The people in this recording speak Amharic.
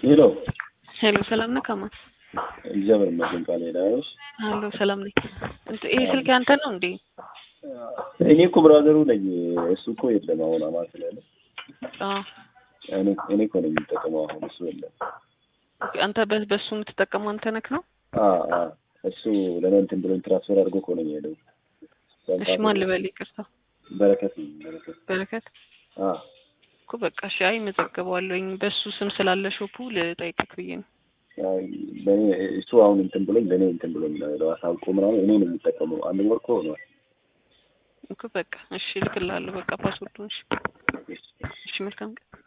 ሄሎ ሄሎ ሰላም ነህ ከማን? እግዚአብሔር ይመስገን። ቃል ሄዳሽ አሎ ሰላም ነኝ። እንት- ይሄ ስልክ ያንተ ነው እንዴ? እኔ እኮ ብራዘሩ ነኝ። እሱ እኮ የለም አሁን አማን ስላለ አዎ እኔ እኔ እኮ ነኝ የምጠቀመው አሁን እሱ የለም። ኦኬ፣ አንተ በ- በሱ የምትጠቀመው አንተ ነክ ነው? አ አ እሱ ለኔ እንትን ብሎኝ ትራንስፈር አድርጎ እኮ ነው የሄደው። እሺ ማን ልበል? ይቅርታ በረከት ነኝ በረከት። በረከት አ እኮ በቃ እሺ። አይ መዘገበዋለሁኝ በሱ ስም ስላለ ሾፑ ልጠይቅህ ብዬ ነው። አይ ለኔ እሱ አሁን እንትን ብሎኝ ለኔ እንትን ብሎኝ ነው አሳውቆ ምናምን እኔ ነው የምጠቀመው። አንድ ወር እኮ ሆኗል። እኮ በቃ እሺ እልክልሃለሁ። በቃ ፓስወርዱን። እሺ እሺ፣ መልካም ቀን